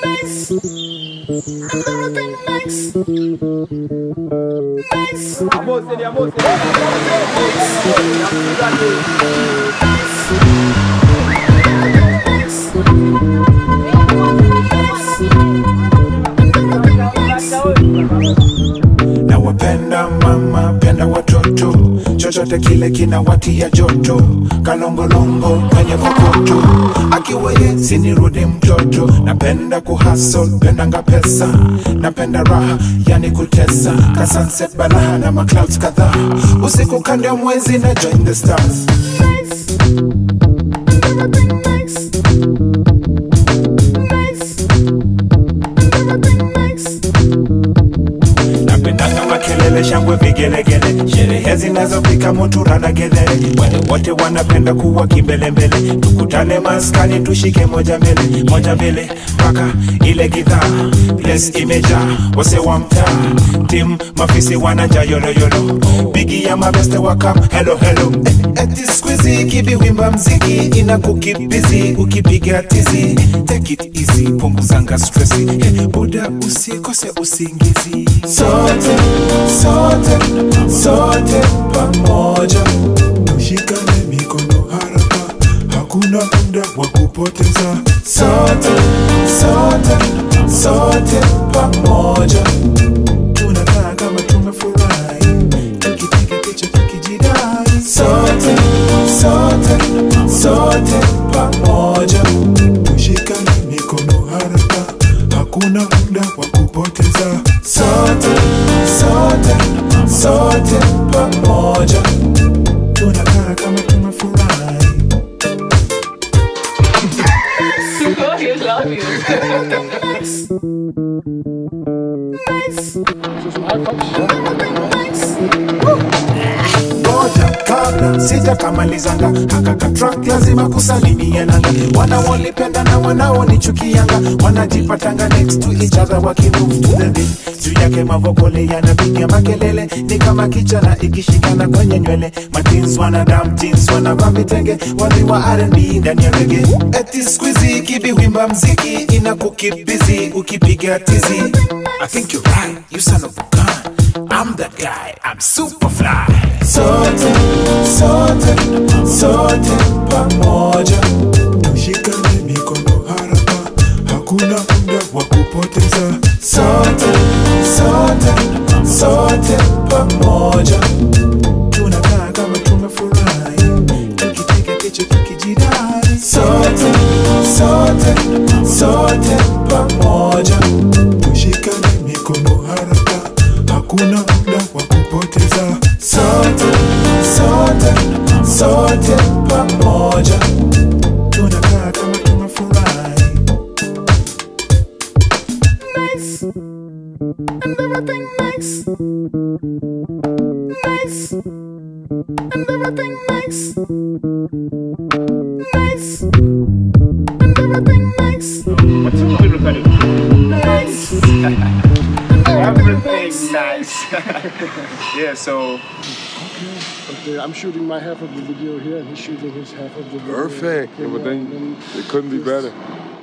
nice. Everything nice. Nice. na wapenda mama penda watoto chochote kile kinawatia joto kalongolongo kwenye kokoto akiwa ye sinirudi mtoto napenda kuhasol pendanga pesa napenda raha yani kutesa ka sunset balaha na maclouds kadhaa usiku kando ya mwezi na join the stars Everything nice. Nice. Everything nice. napendanga makelele shangwe vigelegele sherehe zinazopika mutura na gedhere wale wote wanapenda kuwa kimbelembele tukutane maskani tushike moja mbele moja mbele mpaka ile gidhaa place imejaa wase wa mtaa tim mafisi wananja yoloyolo bigi ya mabeste wakam helo helo eh, eti squeezy kibiwimba mziki ina kukibizi ukipiga tizi take it easy punguzanga stresi eh, buda usikose usingizi sote sote sote pamoja tushikane mikono haraka hakuna muda wa kupoteza sote sote sote pamoja tunakaa kama tumefurahi tukipiga picha tukijidai sote sote sote pamoja tushikane mikono haraka hakuna muda wa kupoteza sote sote sote pamoja tunakaa kama tumefurahi Nice. Nice. Everything nice. ngoja kabla sijakamalizanga hakaka track lazima kusalimiananga wanaonipenda na wanaonichukianga wanajipatanga next to each other wakimove to the beat juu yake mavokole yanapiga makelele ni kama kichana ikishikana kwenye nywele matins wanadam jeans wanavaa vitenge waliwa R&B ndani ya rege eti squeezy kibiwimba mziki ina kukibizi ukipiga tizi I think you're right, you son of a gun I'm that guy, I'm super fly. Sote, sote, sote pamoja. Tushikane mikono haraka, hakuna muda wa kupoteza. Sote, sote, sote pamoja. Tunakaa kama tumefurahi, tukipiga picha tukijidai. Sote, sote, sote pamoja. Tushikane mikono haraka, hakuna muda wa kupoteza. Sote, sote, sote pamoja. Tunakaa kama tumefurahi. Nice. And everything nice. Nice. And everything nice. Nice. And everything nice. What's a little bit of Nice. And everything everything nice. nice? yeah, so Okay, I'm shooting my half of the video here, and he's shooting his half of the video. Perfect. Okay, but then and it couldn't be just- better.